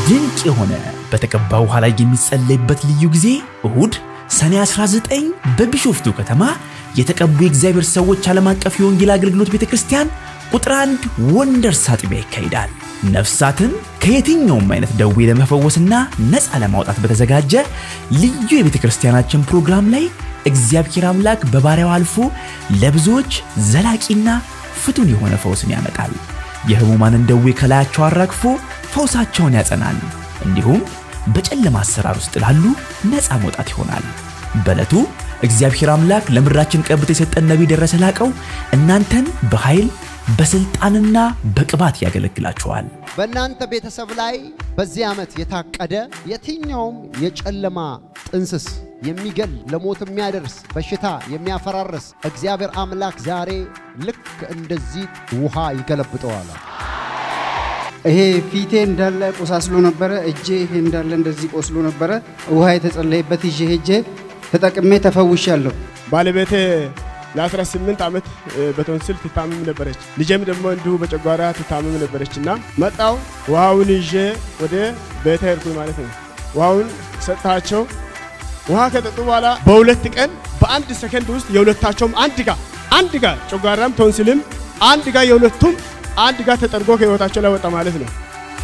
ድንቅ የሆነ በተቀባ ውሃ ላይ የሚጸለይበት ልዩ ጊዜ እሁድ ሰኔ 19 በቢሾፍቱ ከተማ የተቀቡ የእግዚአብሔር ሰዎች ዓለም አቀፍ የወንጌል አገልግሎት ቤተ ክርስቲያን ቁጥር አንድ ወንደርስ አጥቢያ ይካሄዳል። ነፍሳትን ከየትኛውም አይነት ደዌ ለመፈወስና ነፃ ለማውጣት በተዘጋጀ ልዩ የቤተ ክርስቲያናችን ፕሮግራም ላይ እግዚአብሔር አምላክ በባሪያው አልፎ ለብዙዎች ዘላቂና ፍቱን የሆነ ፈውስን ያመጣል። የሕሙማንን ደዌ ከላያቸው አራግፎ ፈውሳቸውን ያጸናል። እንዲሁም በጨለማ አሰራር ውስጥ ላሉ ነፃ መውጣት ይሆናል። በዕለቱ እግዚአብሔር አምላክ ለምድራችን ቀብቶ የሰጠን ነቢይ ደረሰ ላቀው እናንተን በኃይል በስልጣንና በቅባት ያገለግላችኋል። በእናንተ ቤተሰብ ላይ በዚህ ዓመት የታቀደ የትኛውም የጨለማ ጥንስስ የሚገል ለሞት የሚያደርስ በሽታ የሚያፈራርስ እግዚአብሔር አምላክ ዛሬ ልክ እንደዚህ ውሃ ይገለብጠዋል። ይሄ ፊቴ እንዳለ ቆሳስሎ ነበረ። እጄ ይሄ እንዳለ እንደዚህ ቆስሎ ነበረ። ውሃ የተጸለየበት ይዤ ሄጄ ተጠቅሜ ተፈውሻለሁ። ባለቤቴ ለ18 ዓመት በቶንስል ትታመም ነበረች። ልጄም ደግሞ እንዲሁ በጨጓራ ትታመም ነበረች እና መጣው ውሃውን ይዤ ወደ ቤተ ሄድኩኝ ማለት ነው። ውሃውን ሰጥታቸው ውሃ ከጠጡ በኋላ በሁለት ቀን በአንድ ሰከንድ ውስጥ የሁለታቸውም አንድ ጋር አንድ ጋር ጨጓራም ቶንስልም አንድ ጋር የሁለቱም አንድ ጋር ተጠርጎ ከህይወታቸው ላይ ወጣ ማለት ነው።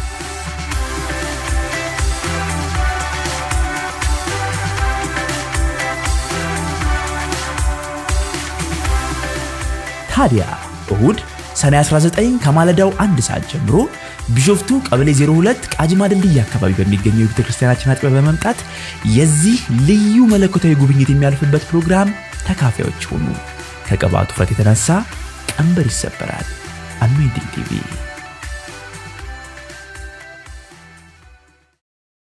ታዲያ እሁድ ሰኔ 19 ከማለዳው አንድ ሰዓት ጀምሮ ቢሾፍቱ ቀበሌ 02 ቃጂማ ድልድይ አካባቢ በሚገኘው የቤተ ክርስቲያናችን አጥቢያ በመምጣት የዚህ ልዩ መለኮታዊ ጉብኝት የሚያልፍበት ፕሮግራም ተካፋዮች ሆኑ። ከቅባቱ ውፍረት የተነሳ ቀንበር ይሰበራል። አኖይንቲንግ ቲቪ